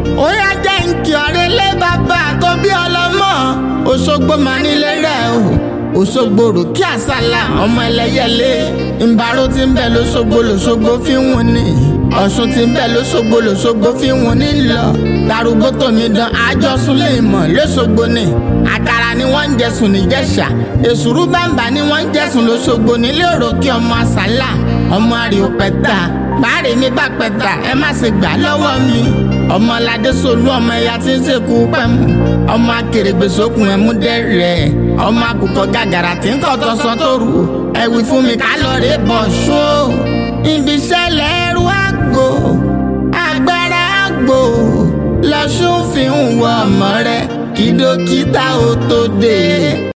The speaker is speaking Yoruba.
ó yá jẹ́ nkì ọ̀rẹ́ lé bàbá tó bí ọlọ́mọ Òṣogbo máa nílé rẹ̀ o Òṣogbo rò kí àsálà ọmọ ẹlẹ́yẹlé ìbárò tí ń bẹ lóṣogbo lóṣogbo fi ń wọ́n ní Ọ̀ṣun tí ń bẹ lóṣogbo lóṣogbo fi ń wọ́n ní lọ darúgbó tómi dán àjọsùn lè mọ̀ lóṣogbo ni àkàrà ni wọ́n ń jẹsùn níjẹ̀ṣà èsùrú bàǹbà ni wọ́n ń jẹsùn lóṣogbo nílé òròkè ọmọ àsálà ọmọ àríò pẹ̀tà báàrè mi bá pẹ̀tà ẹ má ṣe gbà lọ́wọ́ mi ọmọ aládé solú ọmọ ẹ̀yà tí ń ṣèkú pẹ̀mú ọmọ akèrègbè sókun ẹ̀mú dẹ́rẹ̀ ọmọ àkùkọ gàgàrà tí ń kọ́ tọ́sán tó rù ẹ̀wì fún mi ká lọ rè bọ̀ ṣó ibi ìṣẹ̀lẹ̀ ẹrú àgbò agbára àgbò lọ́sùn fi ń wọ ọmọ rẹ̀ kí dókítà ó tó dé.